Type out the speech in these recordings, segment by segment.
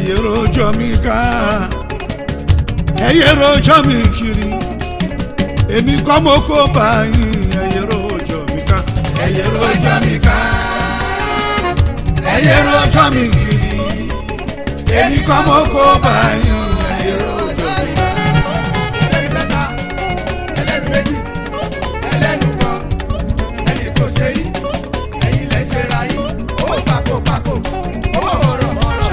ẹ̀yẹ rojọ́ mi ká ẹ̀yẹ rojọ́ mi kiri èmi kọ́ mo kó báyìí ẹ̀yẹ rojọ́ mi ká ẹ̀yẹ rojọ́ mi ká ẹ̀yẹ rojọ́ mi kiri èmi kọ́ mo kó báyìí ẹ̀yẹ rojọ́ mi ká. ẹlẹ́nu mẹ́ta ẹlẹ́nu méjì ẹlẹ́nu kan ẹnì kò ṣe yí ẹ̀yin lẹ́ ṣe ra yí owó pàkó pàkó owó ọ̀rọ̀ ọ̀rọ̀.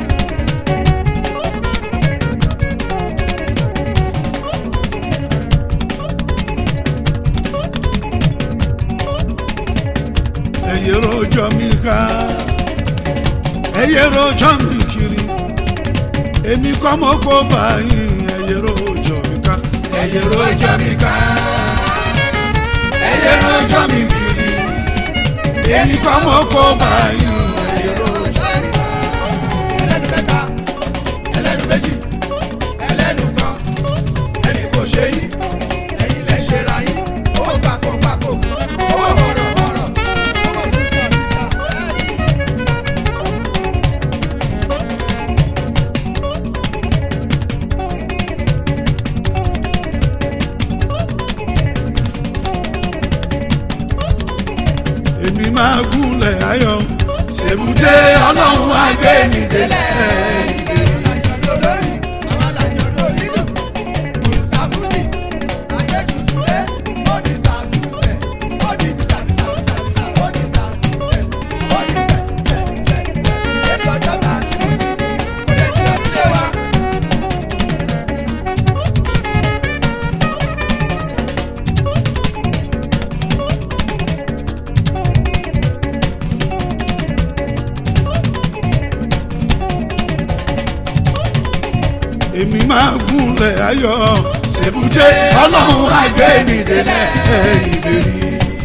ẹ̀yẹ rojọ́ mi ká ẹ̀yẹ rojọ́ mi kiri èmi kọ́ mo kó báyìí ẹ̀yẹ rojọ́ mi ká ẹ̀yẹ rojọ́ mi ká ẹ̀yẹ rojọ́ mi kiri èmi kọ́ mo kó báyìí ẹ̀yẹ rojọ́ mi ká. ẹlẹ́nu mẹ́ta ẹlẹ́nu méjì ẹlẹ́nu kan ẹnì kò ṣe yí ẹ̀yin lẹ́ ṣe ra yí owó pàkó pàkó owó ọ̀rọ̀ ọ̀rọ̀ owó bísà bísà ẹ̀ẹ́dì. èmi máa gúnlẹ̀ ayọ̀ ṣèbúté ọlọ́run á gbé mi délẹ̀. èmi máa gúnlẹ̀ ayọ̀ ṣèbúté ọlọ́run á gbé mi délẹ̀ ìlérí.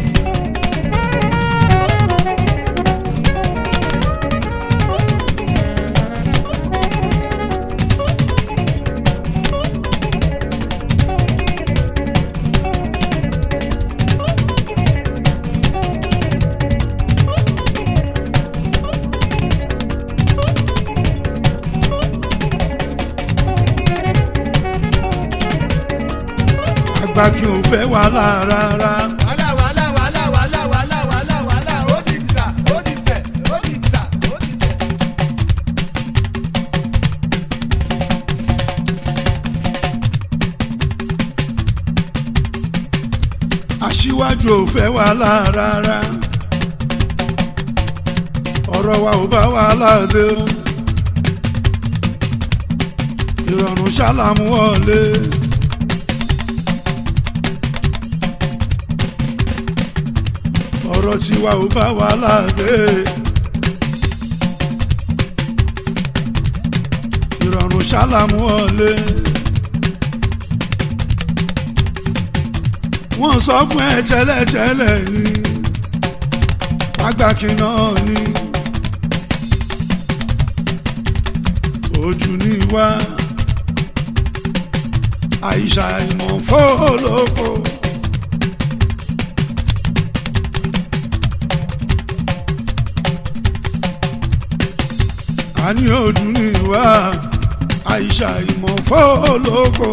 àgbà kí n fẹ́ wàhálà rárá. wàhálà wàhálà wàhálà wàhálà wàhálà wàhálà wàhálà ó di sà ó di sẹ̀ ó di sà ó di sẹ̀. aṣíwájú ò fẹ́ wàhálà rárá. ọ̀rọ̀ wa ò bá wàhálà dé o. ìrọ̀rùn ṣàlàmù wọlé. ọ̀rọ̀ tiwa ò bá wàhálà dé. ìrọ̀rùn ṣàlàmù wọlé. wọ́n sọ fún ẹ tẹ́lẹ̀tẹ́lẹ̀ ni pàgbàkì náà ni ojú ni wá àìsà ìmọ̀ fọ́ọ̀lọ́kọ. a ní ojú ni wá àìsà ìmọ̀ fọ́ọ̀lọ́kọ.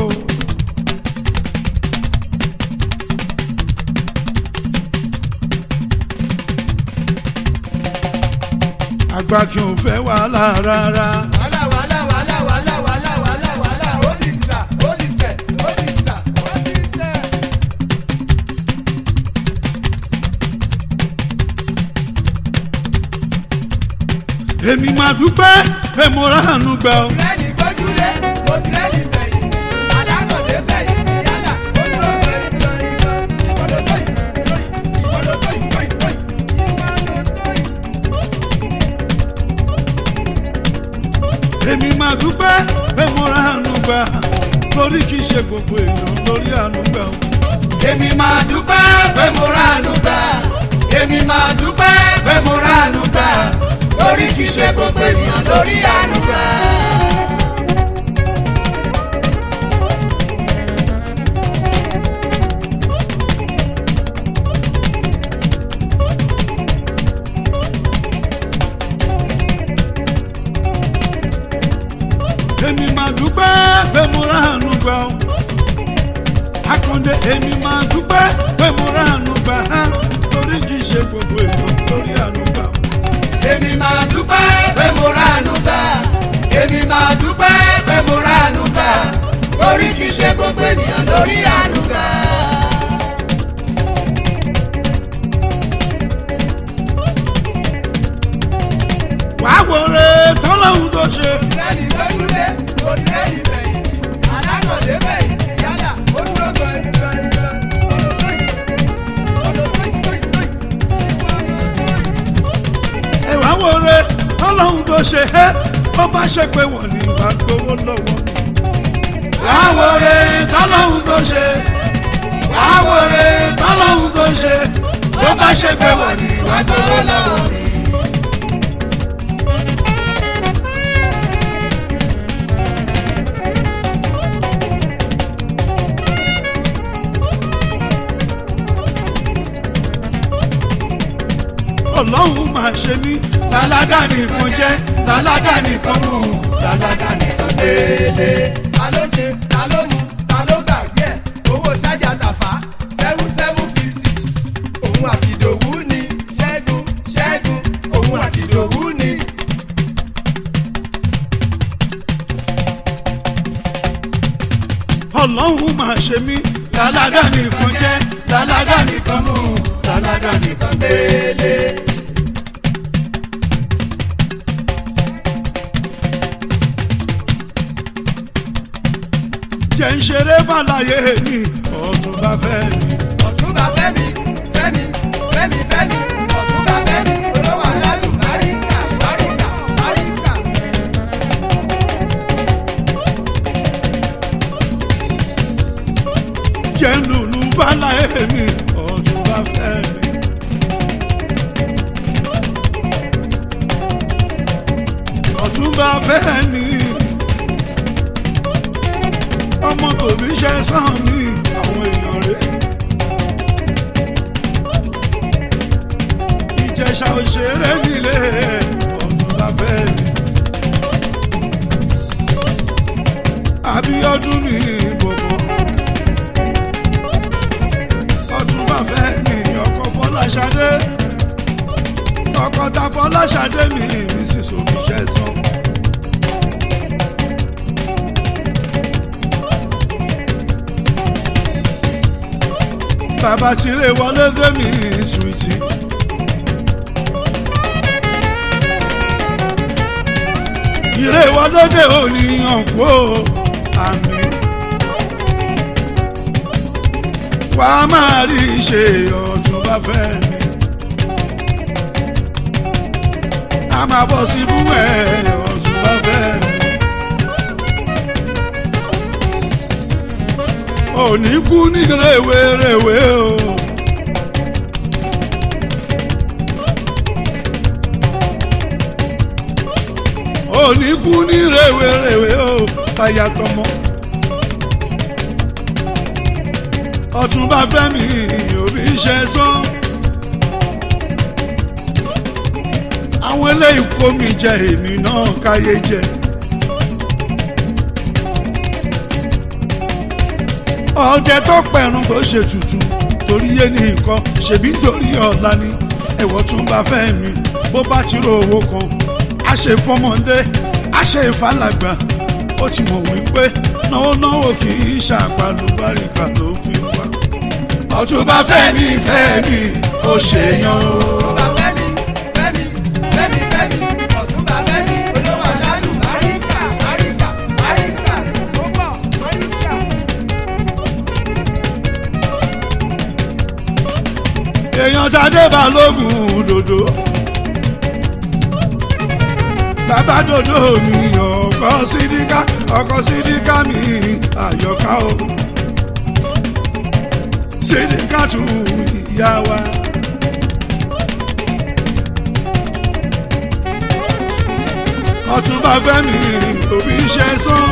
àgbà kí n fẹ́ wàhálà rárá. wàhálà wàhálà wàhálà wàhálà wàhálà wàhálà wàhálà ó di sà ó di sẹ̀ ó di sà ó di sẹ̀. èmi máa dúpẹ́ pé mo ráàánú gbà ọ́. rẹ́ni gbójúlé mo ti rẹ́ni fẹ̀yìntì alákọ̀dé fẹ̀yìntì yálà ó dúró gbẹ̀yìn gbẹ̀yìn ìwọ́lódó yìí ìwọ́lódó yìí gbẹ̀yìn gbẹ̀yìn ìwọ́lódó yìí. èmi máa dúpẹ́ pé mo ráàánú gbà torí kì í ṣe gbogbo èèyàn lórí àánú gbà ọ́. èmi máa dúpẹ́ pé mo ránu gbà èmi máa dúpẹ́ pé mo ránu gbà torí kì í ṣe gbogbo ènìyàn lórí àánú gbà. èmi máa dúpẹ́ pé mo ránu gbà á torí kì í ṣe gbogbo èèyàn lórí àánú gbà. èmi máa dúpẹ́ pé mo ránu gbà èmi máa dúpẹ́ pé mo ránu gbà torí kì í ṣe gbogbo ènìyàn lórí àánú gbà. wàá wo re tọ́lọ́hún tó ṣe. tìrẹ́lì gbẹ́dúlé kò tìrẹ́lì fẹ̀yìntì alákọ̀dé fẹ̀yìntì yálà ó dúró gbọ̀n gbọ̀n ẹ wàá wo re tọ́lọ́hún tó ṣe é bó bá ṣe pé wọ́n ní wàá gbowó lọ́wọ́. wàá wo re tọ́lọ́hún tó ṣe wàá wo re tọ́lọ́hún tó ṣe bó bá ṣe pé wọ́n ní wàá gbowó lọ́wọ́. ọlọ́run máa ṣe mí láládà nìkan jẹ́ láládà nìkan mú láládà nìkan délé. ta ló jẹ ta ló mu ta ló gbàgbé ẹ owó sájà tàfà seven seven fifty òun àti ìdòwú ni ṣẹ́gun ṣẹ́gun òun àti ìdòwú ni. ọlọ́run máa ṣe mí láládà nìkan jẹ́ láládà nìkan mú láládà nìkan délé. jẹ́ ń ṣeré bàlàyé mi ọ̀túnba fẹ́ mi. ọ̀túnba fẹ́mi fẹ́mi fẹ́mi fẹ́mi ọ̀túnba fẹ́mi olówó aládùn báríkà báríkà báríkà. jẹ́ ń lùlù bàlàyé mi ọ̀túnba fẹ́ mi. ọ̀túnba fẹ́ mi. ọmọ tòbí ṣe sàn mí àwọn èèyàn rẹ̀. ìjẹ̀ṣà òṣèré nílé ọ̀túnba fẹ́ mi. àbíọ́dún ní bọ̀bọ̀ ọ̀túnba fẹ́ mi ọkọ̀ fọláṣadé ọkọ̀ ta fọláṣadé mi mi sì sòmí ṣẹ́ sàn. bàbá tiré wọlé démi sùìtì. ìrè wọlé dé òní ọ̀pọ̀ àmì. wà á máa rí ṣe ọ̀tún bá fẹ́ mi. a máa bọ̀ sí fún ẹ̀ ọ̀tún bá fẹ́ mi. òní kú ní rèwerèwe o. òní kú ní rèwerèwe o táyà tọmọ. ọ̀túnba fẹ́mi òbí ṣe sán. àwọn eléyìí kó mi jẹ èmi náà káyé jẹ. ọdẹ tó pẹ̀rùn tó ṣe tutù torí yé ní nǹkan ṣèbí torí ọ̀la ni ẹ̀wọ̀ tún bá fẹ́ mi bó bá ti ro owó kan a ṣe fọmọdé a ṣe ìfàlàgbà ó ti mọ̀ wípé náwó náwó kì í ṣàpàlùbáríkà ló fi wá. ọ̀túnba fẹ́mi fẹ́mi ó ṣèyàn o. ọ̀túnba fẹ́mi fẹ́mi fẹ́mi fẹ́mi ọ̀túnba fẹ́mi olówó aládùn báríkà báríkà báríkà ó bọ̀ báríkà. èèyàn tàdé balógun dòdò. bàbá dòdò mi ọkọ sídíkà ọkọ sídíkà mi àyọká o. sídíkà tún ìyá wa. ọ̀túnba fẹ́mi òbí iṣẹ́ sán.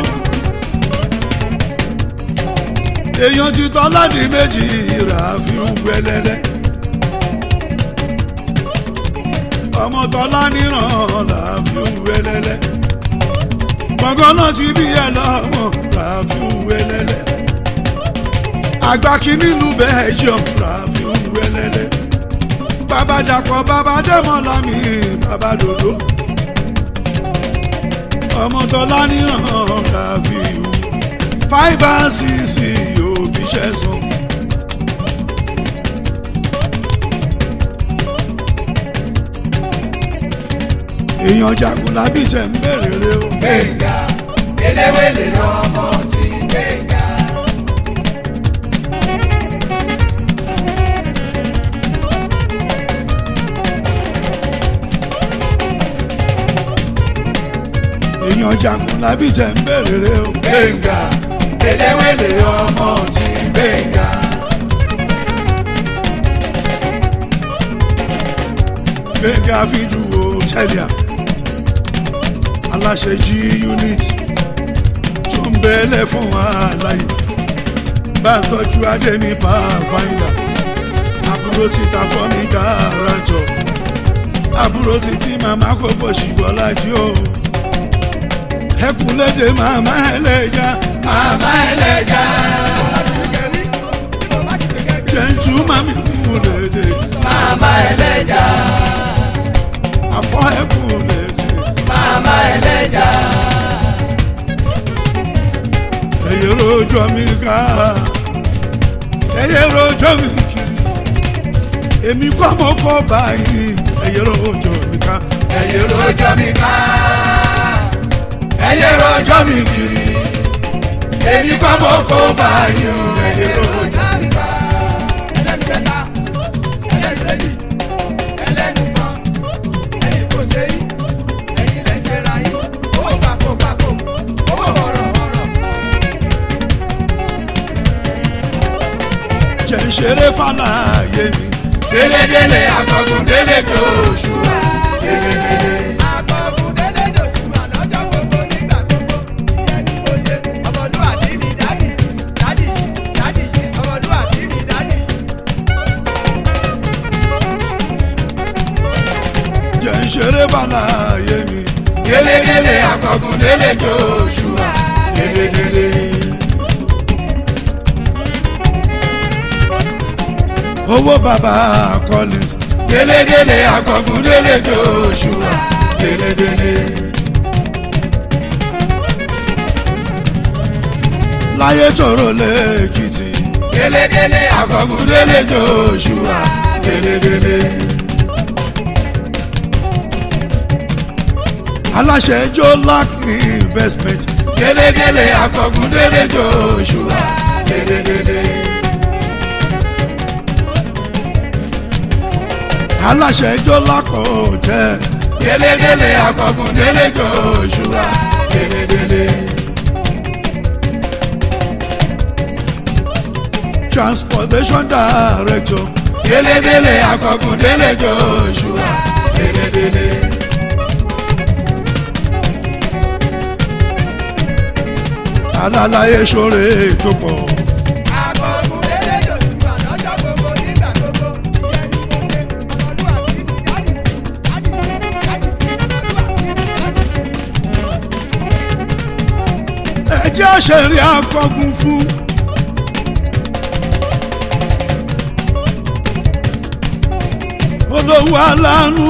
èèyàn ti tọ́ láti méjì rà fi ń gbẹlẹ́lẹ́. ọmọ tọ́lá níran là fi ń wẹlẹ́lẹ́. gbọ̀ngàn náà ti bí ẹ lọ́mọ là fi ń wẹlẹ́lẹ́. àgbà kìíní lu belgium rafiu wẹlẹlẹ bàbá dàpọ̀ bàbá dẹ́mọ̀lá mi bàbá dòdò ọmọ tọ́lá ní hàn rafiu fáìbà sísì òbí ṣẹ̀sán. èèyàn jagun lábí tẹ̀ ń bèrè rẹ o. gbẹ̀ngà eléwélé ọmọ tí gbẹ̀ngà. èèyàn jagun lábí tẹ̀ ń bèrè rẹ o. gbẹ̀ngà eléwélé ọmọ tí gbẹ̀ngà. gbẹ̀ngà fíjú o tẹ́lẹ̀ aláṣẹ jí unit tó ń bẹ́lẹ̀ fún àlàyé bá ń tọ́jú adé ní pàfáìlà àbúrò títa fọ́mí gàràǹtọ̀ àbúrò títí màmá kò bọ̀ ṣùgbọ́n lájí o ẹkùn lédè màmá ẹlẹ́jà màmá ẹlẹ́jà. jẹ́ntú màmí kú lédè màmá ẹlẹ́jà. àfọ́ ẹkùn lédè màmá ẹlẹ́jà. ẹ̀yẹ rojọ́ mi ká ẹ̀yẹ rojọ́ mi kiri èmi kọ́ mọ́ kọ́ báyìí ẹ̀yẹ rojọ́ mi ká ẹyẹ rojọ́ mi ká. ẹyẹ rojọ́ mi kiri. èmi kọ́ mọ́ kó báyìí o. ẹyẹ rojọ́ mi ká. ẹlẹ́nu mẹ́ta ẹlẹ́nu méjì ẹlẹ́nu kan ẹ̀yin kò ṣe yí ẹ̀yin lẹ́ ṣe ra yín owó pàkó pàkó owó ọ̀rọ̀ ọ̀rọ̀. jẹ́ ń ṣeré fàlàyé mi délédélé akọgun délé joshua délédélé. akọgun délé joshua lọ́jọ́ gbogbo nígbà gbogbo ìyẹn ni mo ṣe ọmọlúwàbí ni dádì dádì dádì ọmọlúwàbí ni dádì. jẹ́ ń ṣeré fàlàyé mi délédélé akọgun délé joshua délédélé. owó bàbá collins délédélé akọgun délé joshua délédélé. láyé tòrò lẹ́kìtì délédélé akọgun délé joshua délédélé. aláṣẹ jolac investment délédélé akọgun délé joshua délédélé. aláṣẹ jolac hotel délédélé akọgun délé joshua délédélé. transportation director délédélé akọgun délé joshua délédélé. alálàyé ṣoore tó pọ̀ akọgun délé joshua lọ́jọ́ gbogbo nígbà gbogbo ìyẹn ni mo ṣe ọmọlúwàbí ni dádì dádì dádì ọmọlúwàbí ni dádì. ẹjẹ́ àṣẹrí akọgun fún. olówó aláàánú.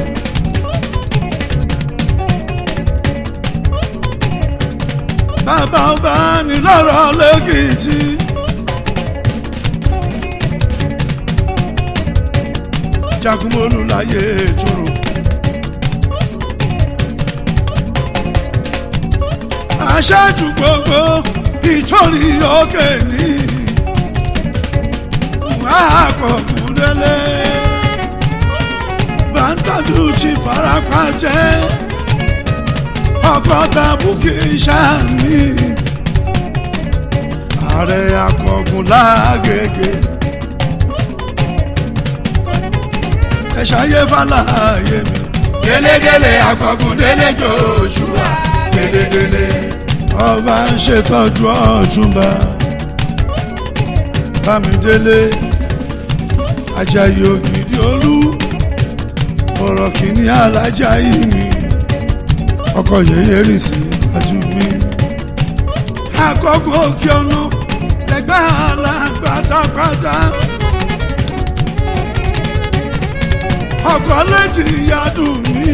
bàbá ọba ní lọ́rọ̀ lẹ́kìtì. jagunmólú láyé tóró. aṣáájú gbogbo ìtòrí òkè ní àkọkùnlélẹ bàtàdù ti farapa jẹ ọkọ tàbùkì sàmì ààrẹ akọgun lágègè ẹṣayé fàlàyé mi délédélé akọgun délé joshua délédélé. ọba ń ṣètọ́jú ọ̀túnba bámidélé ajayi ògidì olú ọ̀rọ̀ kìíní alájà yìí mi ọkọ̀ yẹyẹ rì sí iwájú mi. àkọ́kọ́ òkè ọ̀nà ẹgbẹ́ alágbàtàgbàtà ọkọ̀ létí yádùn mí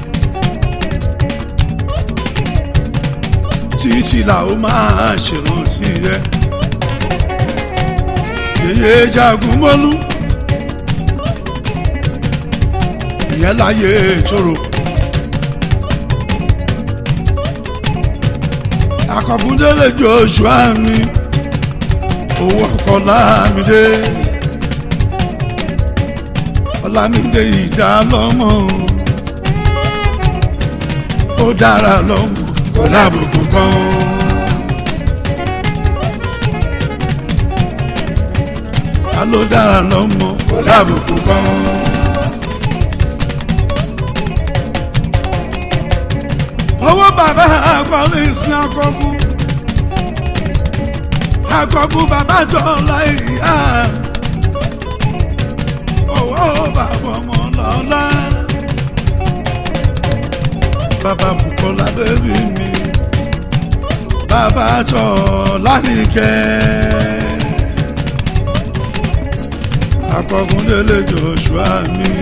títí là ó máa ṣèrántí ẹ yèyé jagun mọ́lú ìyẹn láyé tóró. akọkúndélé joshua mi owó ọkọ lámìdé ọlámìdé ìdálọ́mọ ó dára lọ́mọ kò lábùkù kan. ta ló dára lọ́mọ kò lábùkù kan. owó bàbá akọrin sin akọkú akọkú bàbá jọlá ìyá owó bàbá ọmọ lọ́lá bàbá Bùkọ́lá bẹ́bí mi bàbá jọlá nìkẹ́ akọkún délé Joshua mi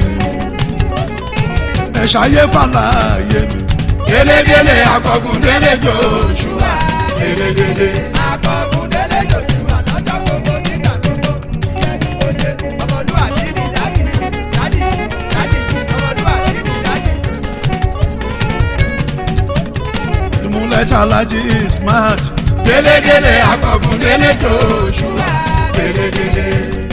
ẹ ṣayé fàlàyé mi délédélé akọkùn délé Joshua délédélé. akọkùn délé Joshua lọ́jọ́ gbogbo nígbà gbogbo ẹni mo ṣe ọmọlúwàbí ni dádì dádì dádì ọmọlúwàbí ni dádì. ìmúlẹ̀ chalaji smart délédélé akọkùn délé Joshua délédélé.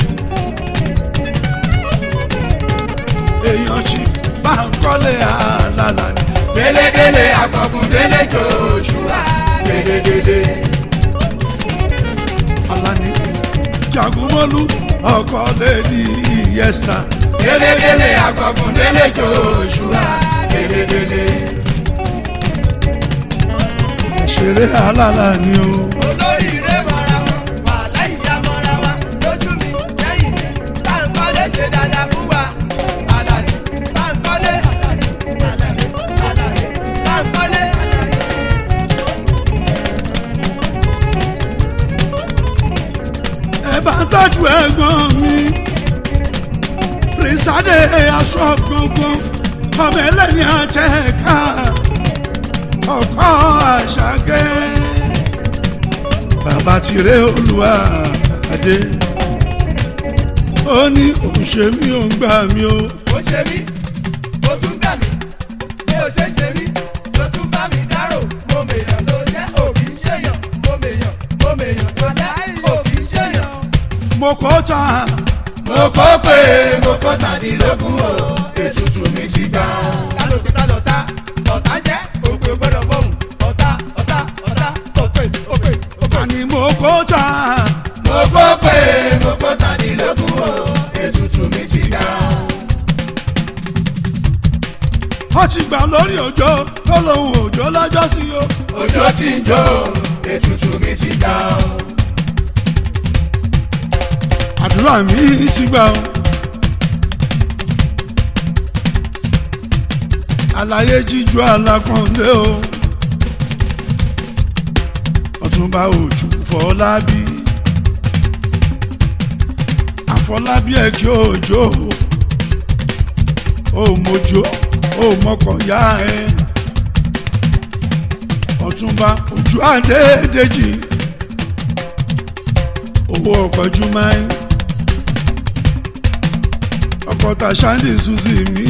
èèyàn chief Bánkọ́lé àlàlà ni délédélé akọkùn délé Joshua délédélé. Alani jagunmọ́lú ọkọ lẹ́ni ìyẹ́sà délédélé akọkùn délé Joshua délédélé. ẹ̀ṣẹ̀rẹ̀ àlàlà ni o. olóríire mọ́ra wọn wàhálà ìyá mọ́ra wa lójú mi lẹ́yìn mi Bánkọ́lé ṣe dáadáa fún wa Àlàní Bánkọ́lé Àlàní Àlàní Àlàní Bánkọ́lé Àlàní. ẹ bá tọ́jú ẹ̀gbọ́n mi prince adé aṣọ gbọ̀ngàn ọmọ ẹlẹ́ni àtẹ̀ká ọkọ àṣàkẹ́ bàbá tirẹ̀ olúwa adé ó ní òṣè mi ò ń gbà mí o ó ṣe mí ó tún gbà mí bí ó ṣe ṣe mí ló tún bá mi dárò mo mèèyàn ló jẹ́ òbí ṣèyàn mo mèèyàn mo mèèyàn tó jẹ́ òbí ṣèyàn. mo kọ́ ta mo kọ́ pé mo kọ́ tàdínlógún o ètùtù mi ti gbà. lálọ́ pé tálọ́ ta ọ̀tá jẹ́ òpè gbọ́dọ̀ fọ́hùn ọ̀tá ọ̀tá ọ̀tá òpè òpè òpè. àní mo kọ́ ta mo kọ́ pé mo kọ́ tàdínlógún o ètùtù mi ti gbà. ó ti gbà lórí òjò tó lóun òjò lọ́jọ́ sí o. òjò tí ń jó ètùtù mi ti gbà o. àdúrà mi ti gbà o. àlàyé jíjú alákàndé o. ọ̀túnba òjò fọlábí. àfọlábí ẹ̀ kí òjò ó mojó ó mọkàn yá ẹ. ọ̀túnba ojú àdédéjì owó ọkọ̀ jùmáì ọkọ̀ tàṣándì suzi mi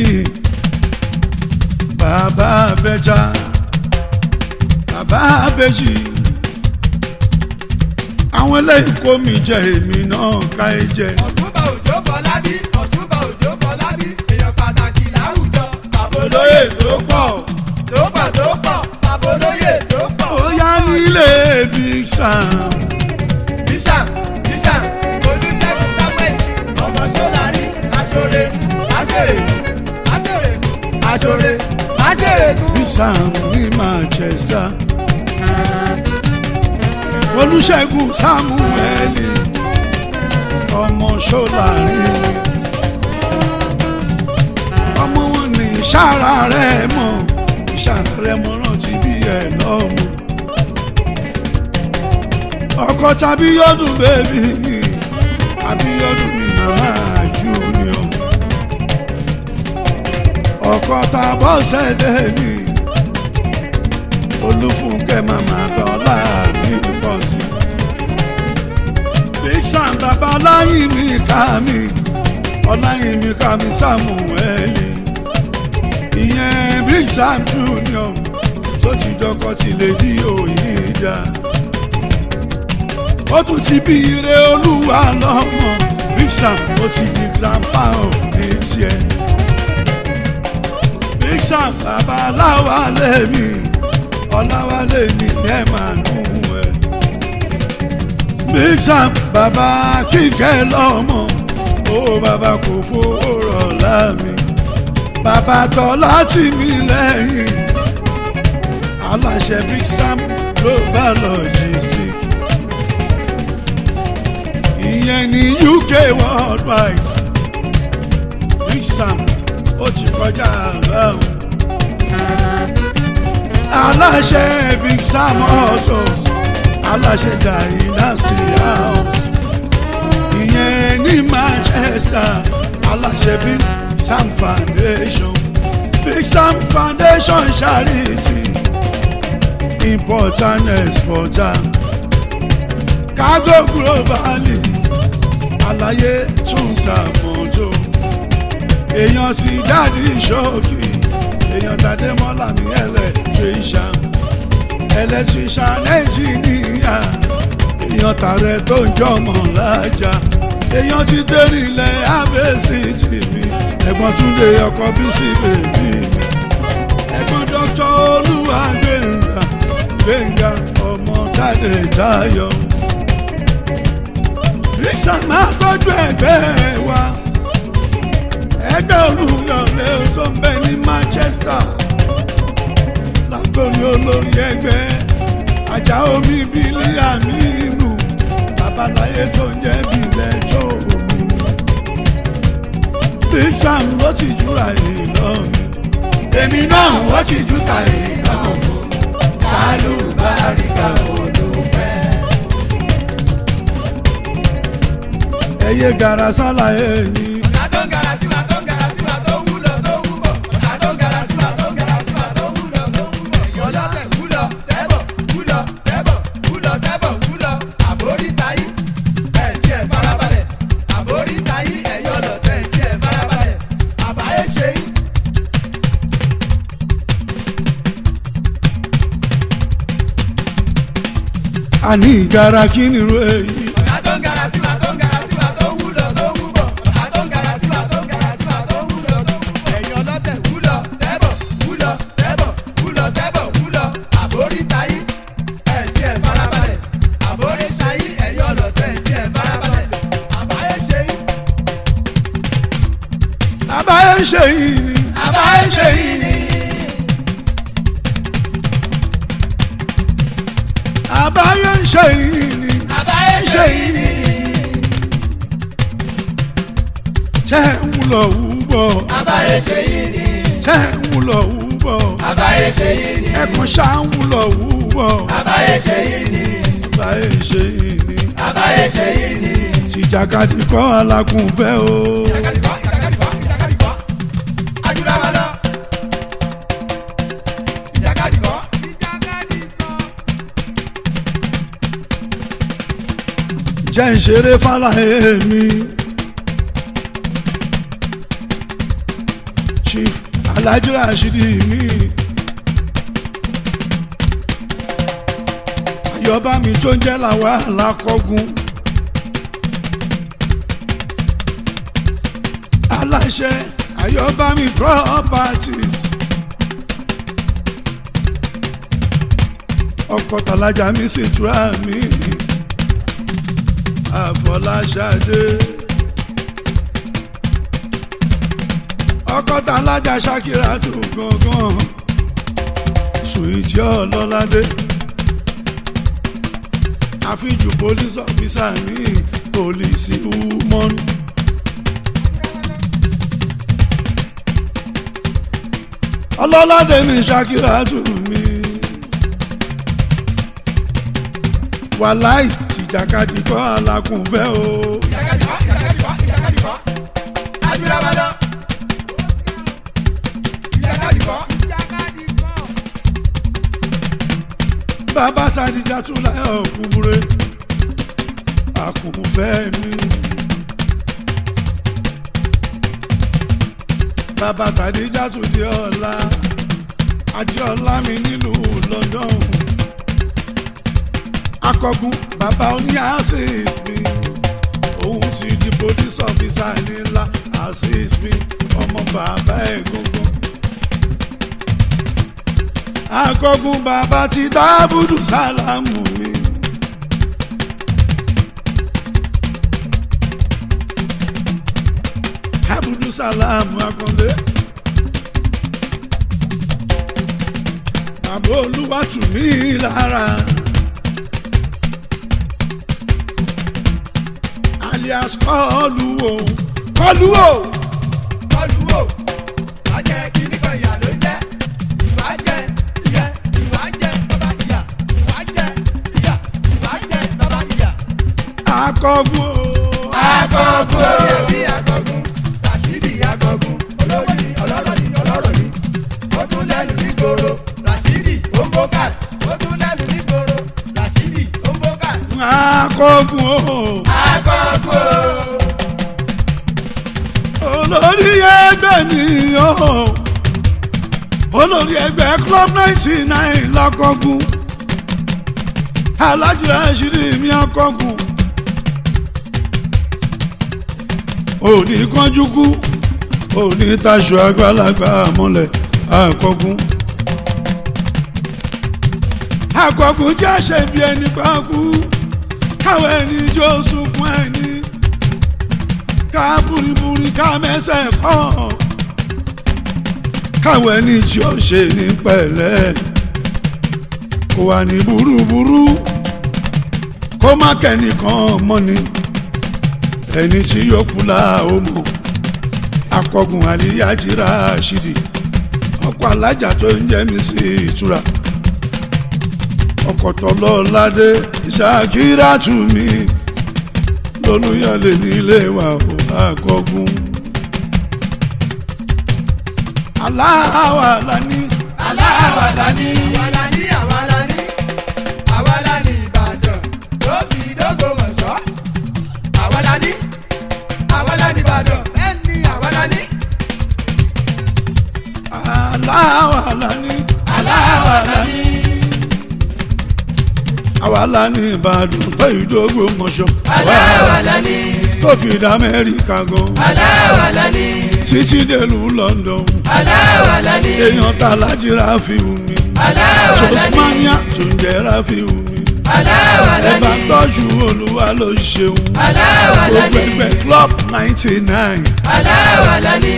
bàbá abẹ́jà bàbá abẹ́jì àwọn eléyìí kó mi jẹ èmi náà ká ẹ jẹ ọ̀túnba òjò fọlábí ọ̀túnba òjò fọlábí èèyàn pàtàkì láwùjọ bàbá olóyè tó pọ̀ tó pọ̀ tó pọ̀ bàbá olóyè tó pọ̀. ó yá nílé big sam bísàm bísàm olùṣègùn samuel ọmọ sọlárí aṣọre aṣèrè aṣèrè aṣọre aṣèrè tún. big sam ní manchester olùṣègùn samuel ọmọ ṣọlárin ọmọ wọn ní ìṣàrà rẹ mọ ìṣàrà rẹ mọ rántí bí ẹ lọmọ ọkọ tàbí yọdún bébí mi àbí yọdún mi màmá junior ọkọ tàbọ̀ sẹ́dẹ̀ mi olúfúnkẹ́ màmá tọ́lá mi pọ̀ sí big sam bàbá ọláyìn mi ká mi ọláyìn mi ká mi sàmúwẹ́lì ìyẹn big sam junior tó ti dọkọ tí lè di òyìn dá ó tún ti bí ire olúwa lọ́mọ big sam ó ti di grandpa ò ní tiẹ̀ big sam bàbá aláwálé mi ọláwálé mi ẹ̀ máa nù ẹ̀ big sam bàbá kíkẹ́ lọ́mọ ó bàbá kò fowó rọ̀ láàmì bàbá tọ́lá tì mí lẹ́yìn aláṣẹ big sam global logistics ìyẹn ní uk worldwide big sam ó ti kọjá àbáwọn aláṣẹ big sam autos aláṣẹ dynasty house ìyẹn ní manchester aláṣẹ big sam foundation big sam foundation charity importer and exporter cargo globally àlàyé tún ta mọ́tò èèyàn ti dáàdi ṣọ́ọ̀kì èèyàn tàdé mọ́lá mi electrician electrician engineer èèyàn tààrẹ tó ń jọmọ lájà èèyàn ti dérí ilẹ̀ abẹ́sí tì mí ẹ̀gbọ́n túnde ọkọ̀ bísí bèbí mi ẹ̀gbọ́n dr olúwa gbẹ̀ngà gbẹ̀ngà ọmọ tàdé tayọ. ríksà máa tọ́jú ẹgbẹ́ wa ẹgbẹ́ olùyọ̀lé tó ń bẹ ní manchester látòrí olórí ẹgbẹ́ ajá omi bílí àmínú babaláyé tó ń jẹ́ bílẹ̀ tó omi. big sam ló ti júra ìlọ mi èmi náà wọ́n ti jú ta ìlọ fún sálù báríkà olùpẹ́. ẹyẹ gara sálàyé ni ọ̀tá tó ń gara sí wa tó ń gara sí wa tó ń wúlò tó ń wúbọ̀ ọ̀tá tó ń gara sí wa tó ń gara sí wa tó ń wúlò tó ń wúbọ̀ èèyàn lọ́tẹ̀ wúlọ tẹ́bọ̀ wúlọ tẹ́bọ̀ wúlọ tẹ́bọ̀ wúlọ àbórí tayí ẹ̀ tí ẹ̀ farabalẹ̀ àbórí tayí ẹ̀yọ́ lọ́tẹ̀ tí ẹ̀ farabalẹ̀ àbáyé ṣe yín. àní ìgara kí ni ro èyí. ọ̀tá tó ń gara sí wa tó ń gara sí wa tó ń wúlọ tó ń wúbọ̀ ọ̀tá tó ń gara sí wa tó ń gara sí wa tó ń wúlọ tó ń wúbọ̀ èèyàn lọ́tẹ̀ wúlọ tẹ́bọ̀ wúlọ tẹ́bọ̀ wúlọ tẹ́bọ̀ wúlọ àbórí tayí ẹ̀ tí ẹ̀ farabalẹ̀ àbórí tayí ẹ̀yọ́ lọ́tẹ̀ tí ẹ̀ farabalẹ̀ àbáyé ṣe yín. àbáyé ń ṣe yìí ni àbáyé ṣe yín ni. àbáyé ń ṣe yìí ni àbáyé ṣe yín ni. ṣé ń wúlò wúbọ̀ àbáyé ṣe yín ni. ṣé ń wúlò wúbọ̀ àbáyé ṣe yín ni. ẹkùn ṣá ń wúlò wúbọ̀ àbáyé ṣe yín ni. àbáyé ń ṣe yìí ni àbáyé ṣe yín ni. tìjàkadì kọ́ alákùnfẹ́ o ìtàkàdìkọ́ ìtàkàdìkọ́ ìtàkàdìkọ́ ajúra wa lọ. ìtàkàdìkọ́ ìtàkàdìkọ́. jẹ́ ń ṣeré fàlàyé mi chief alhaji rashidi mi ayọ̀bá mi tó ń jẹ́ làwa alákọ̀gùn aláṣẹ ayọ̀bá mi properties ọkọ̀ tàlájà mi sì túra mi àfọláṣadé ọkọ̀ tàlájà ṣàkírà tù gangan sùwìtì ọlọ́ládé àfijù police officer ní polisi woman. ọlọ́ládé ní ṣàkírà tù mí. wàláì tìjàkadì kọ́ alákùnfẹ́ o. ìjàkadì kọ́ ìjàkadì kọ́ ìjàkadì kọ́ ajúra wa lọ. ìjàkadì kọ́ ìjàkadì kọ́. bàbá tàdíjà tún láyọ̀ kúmúre àkùnfẹ́ mi. bàbá tàdíjà tún di ọ̀la adéọlá mi nílùú London akọgun bàbá oní access mi òun ti di police officer nílá access mi ọmọ bàbá ẹ̀ gbọ́ngàn akọgun bàbá ti dábùdù sálámù mi. abudu sálámù akọ̀lé. bàbá olúwa tù mí lára. alias kọlu o kọlu o. kọlu wo wàá jẹ kíní kan ìyá ló jẹ ìwà jẹ ìyẹ ìwà jẹ bàbá ìyá ìwà jẹ ìyá ìwà jẹ bàbá ìyá. akọgun o. akọgun oyè bí akọgun rasidi akọgun olówó ni ọlọ́rọ̀ ni ọlọ́rọ̀ ni ó tún lẹ́nu ní gbòòrò rasidi omboka ó tún lẹ́nu ní gbòòrò rasidi omboka. akọgun o. akọgun olórí ẹgbẹ́ mi o olórí ẹgbẹ́ club ninety nine lọ́kọ̀gùn alájí àṣírí mi akọ̀gùn òní kánjú kú òní taṣọ àgbàlagbà mọ́lẹ̀ akọ̀gùn akọ̀gùn jẹ́ ṣẹ̀bi ẹni pàkú káwọn ẹni jó sunkún ẹni ká buriburi ká mẹ́sẹ̀ kàn káwọn ẹni tí ó ṣe ní pẹ̀lẹ́ kó wà ní burúburú kó má kẹ́nìkan mọ́ni ẹni tí yóò kú la ó mọ̀ akọgun àlíyájírà ṣìdì ọkọ̀ alájà tó ń jẹ́ mi sí ìtura ọkọ̀ tọ́lọ́ládé ṣàkírà tù mí lólúyọ̀lé nílé wa ò àkọ́gùn. aláwa la ní. aláwa la ní. àwa la ní àwa la ní àwa la ní ìbàdàn ló fi dógò mọ̀ sọ́. àwa la ní àwa la ní ìbàdàn bẹ́ẹ̀ ni àwa la ní. aláwa la ní. aláwa la ní. àwa la ní ìbàdàn tó ìdógò mọ̀ṣọ́. aláwa la ní. tó fi dá amẹ́ríkà gan. aláwa la ní. títí dèlú London. aláwa la ní. èèyàn tá láti ráfi mi. aláwa la ní. tosmania tó ń jẹ́ ráfi mi. aláwa la ẹ bá ní. tọ́jú olúwa ló ṣeun. aláwa la gbogbo ní. ẹgbẹ́ club ninety nine. aláwa la ní.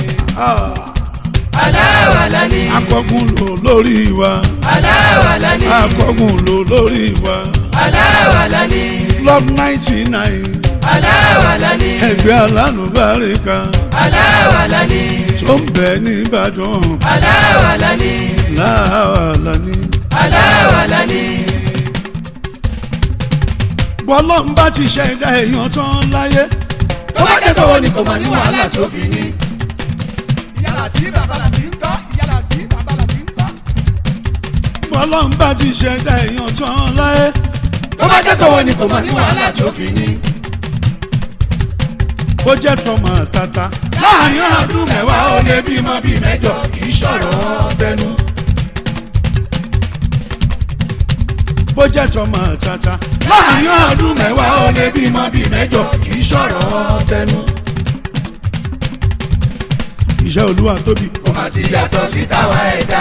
aláwa la ní. akọgun lò lórí wa. aláwa la ní. akọgun lò lórí wa. aláwa la ní. club ninety nine. aláwa la ní. ẹgbẹ́ alánúbáríkà aláwa la ní. tó ń bẹ nìbàdàn aláwa la ní. láàlá ní. aláwa la ní. bọ́lá ń bá ti ṣẹ̀dá èèyàn tán láyé. tó bá jẹ́ tọwọ́ ni kò máa ní wàhálà tó fi ní. ìyálà tí bàbá là ti ń tọ́ ìyálà tí bàbá là ti ń tọ́. bọ́lá ń bá ti ṣẹ̀dá èèyàn tán láyé. tó bá jẹ́ tọwọ́ ni kò máa ní wàhálà tó fi ní. bó jẹ́ tọmọ tata. láàrin ọdún mẹ́wàá ó lé bímọ bíi mẹ́jọ kì í ṣọ̀rọ̀ tẹnu. bó jẹ́ tọmọ tata. láàrin ọdún mẹ́wàá ó lé bímọ bíi mẹ́jọ kì í ṣọ̀rọ̀ tẹnu. iṣẹ́ olúwa tóbi. ó máa ti yàtọ̀ sí tàwa ẹ̀dá.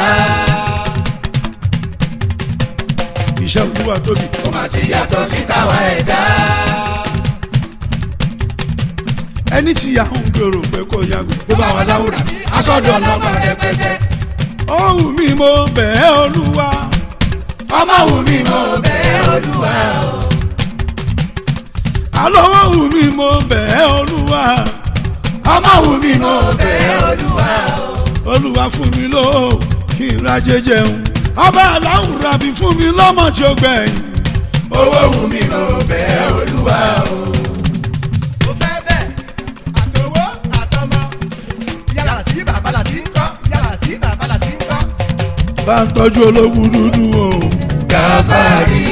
iṣẹ́ olúwa tóbi. ó máa ti yàtọ̀ sí tàwa ẹ̀dá. ẹni tí a ń gbèrò pé kò yàgò. bó bá wà láwùrà aṣọ́dọ̀ ọlọ́mọ rẹpẹtẹ. ohun mi mo bẹ̀ ẹ́ olúwa. ọmọ wù mí mo bẹ̀ olúwa o. àlọ́ ohun mi mo bẹ̀ ẹ́ olúwa. ọmọ wù mí mo bẹ̀ olúwa o. olúwa fún mi ló kí n ra jẹjẹun. ọba aláwùrà bí fún mi lọ́mọ tí ó gbẹ̀yìn. owó wù mí mo bẹ̀ olúwa o. mo fẹ́ bẹ́ẹ̀ àtọwọ́ àtọmọ yàrá tí bàbá là ti ń kọ́ yàrá tí bàbá là ti ń kọ́. bá ń tọ́jú ológun dúdú o gàfárì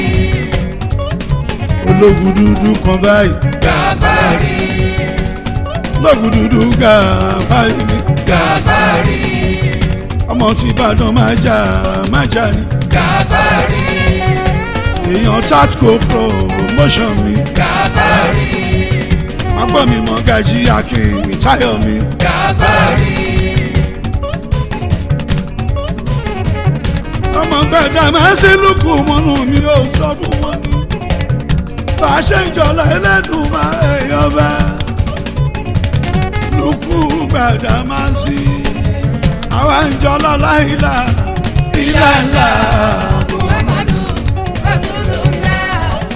ológun dúdú kan báyìí gàfárì ológun dúdú gàfárì ni gàfárì ọmọ tí ìbàdàn máa jà máa jà ní gàfárì èèyàn tatco promotion mi gàfárì agbọ́n mi mọ gàjí akin táyọ̀ mi gàfárì ọmọ gbẹ̀dá máa ń sí lùkù mọ́nú mi ò sọ fún wọn ni bá a ṣe ń jọlọ ẹlẹ́dùn máa ẹ̀yọ́ bá lùkù gbẹ̀dá máa ń sí àwa ń jọlọ láìla ìlànà muhammadu rasulullah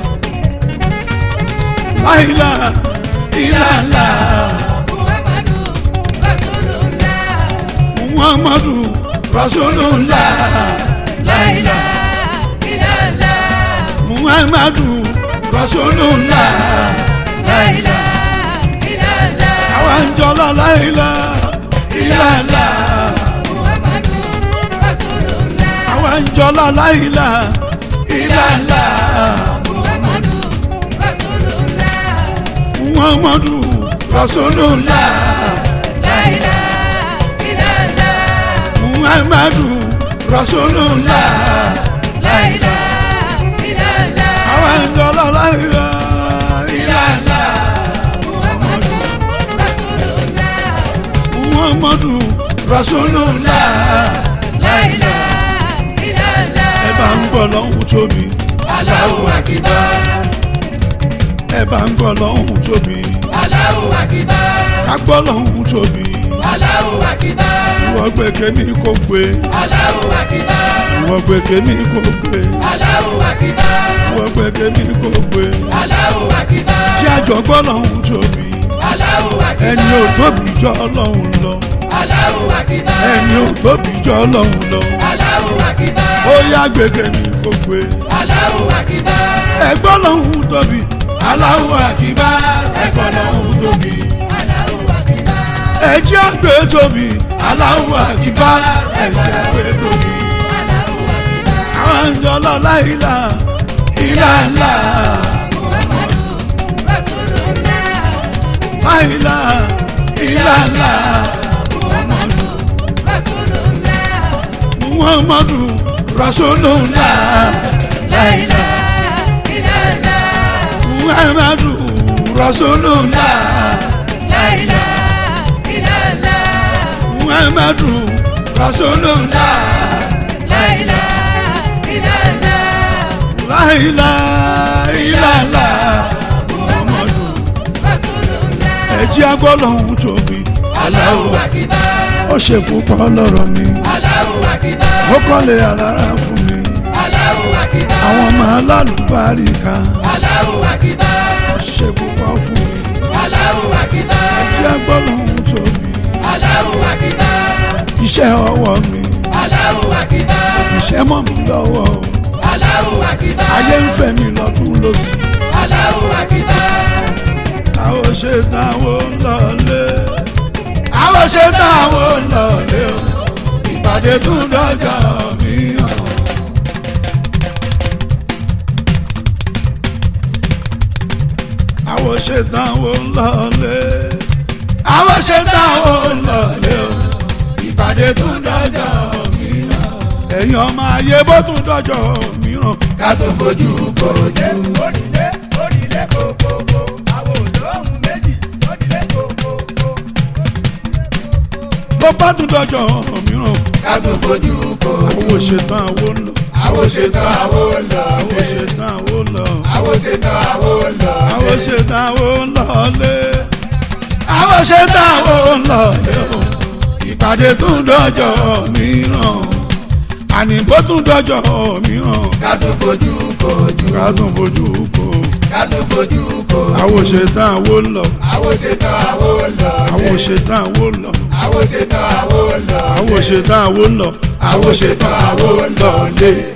láìla ìlànà muhammadu rasulullah muhammadu rasulullah láìlá ìlàlá muhammadu rasulullah láìlá ìlàlá àwa ń jọlọ láìla ìlànà muhammadu rasulullah àwa ń jọlọ láìla ìlànà muhammadu rasulullah muhammadu rasulullah láìlá ìlàlá muhammadu rasulullah láìlá ìlàlá àwa ń jọlọ láìla ìlànà muhammadu rasulullah muhammadu rasulullah láìlá ìlàlá ẹ bá ń gbọ́ lọ́hùn tóbi Allahu Akbar ẹ bá ń gbọ́ lọ́hùn tóbi Allahu Akbar ká gbọ́ lọ́hùn tóbi Allahu Akbar ìwọ gbẹ̀kẹ́ ní kò gbé Allahu Akbar ìwọ gbẹ̀kẹ́ ní kò gbé Allahu Akbar ìwọ gbẹ̀kẹ́ ní kò gbé Allahu Akbar kí àjọ gbọ́ lọ́hùn tóbi Allahu Akbar ẹni ò tóbi jọ ọlọ́hun lọ Allahu Akbar ẹni ò tóbi jọ ọlọ́hun lọ Allahu Akbar ó yá gbẹ̀kẹ́ ní kò gbé Allahu Akbar ẹgbọ́ lọ́hùn tóbi Allahu Akbar ẹ̀gbọ́n lọ́hùn tóbi Allahu Akbar ẹjẹ́ àgbẹ̀ tóbi Allahu Akbar ẹjẹ́ àgbẹ̀ tóbi Allahu Akbar àwọn àjọ lọ́la ìlà ìlà ńlá muhammadu rasulullah láìlà ìlà ńlá muhammadu rasulullah muhammadu rasulullah láìlá ìlàlá muhammadu rasulullah láìlá ìlàlá muhammadu rasulullah láìlá ìlàlá láìlà ìlà ńlá muhammadu rasulullah ẹjẹ́ àgbọ̀ lọ́hùn tóbi Allahu Akbar ó ṣe púpọ̀ lọ́rọ̀ mi Allahu Akbar ó kọ́lé alára fún mi Allahu Akbar àwọn ọmọ alálùbáríkà Allahu Akbar ó ṣe púpọ̀ fún mi Allahu Akbar ẹjẹ́ àgbọ̀ lọ́hùn tóbi Allahu Akbar iṣẹ́ ọwọ́ mi Allahu Akbar iṣẹ́ mọ́ mi lọ́wọ́ Allahu Akbar ayé ń fẹ́ mi lọ́dún lọ́sì Allahu Akbar àwọn ṣe táwọn lọ́lé àwọn ṣe táwọn lọ́lé o ìpàdé tún dọ́jọ́ mi hàn. àwọn ṣe táwọn lọ́lé àwọn ṣe táwọn lọ́lé o ìpàdé tún dọ́jọ́ mi hàn. ẹ̀yin ọmọ ayé bó tún dọ́jọ́ mi hàn. ká tún fojú kojú onílé onílé kòkòkò àwọn olóhùn méjì onílé kòkòkò. bó bá tún dọ́jọ́ mi hàn. ká tún fojú kojú àwọn ṣetán àwọn lọ. àwọn ṣetán àwọn lọ àwọn ṣetán àwọn lọ. àwọn ṣetán àwọn lọ àwọn ṣetán àwọn lọlé. àwọn ṣetán àwọn lọlé o. ìpàdé tún dọ́jọ́ mìíràn. àní bó tún dọ́jọ́ mìíràn. ká tún fojú kojú ká tún fojú kó. ká tún fojú kojú àwọn ṣetán àwọn lọ. àwọn ṣetán àwọn lọ àwọn ṣetán àwọn lọ. àwọn ṣetán àwọn lọ àwọn ṣetán àwọn lọ. àwọn ṣetán àwọn lọ lé.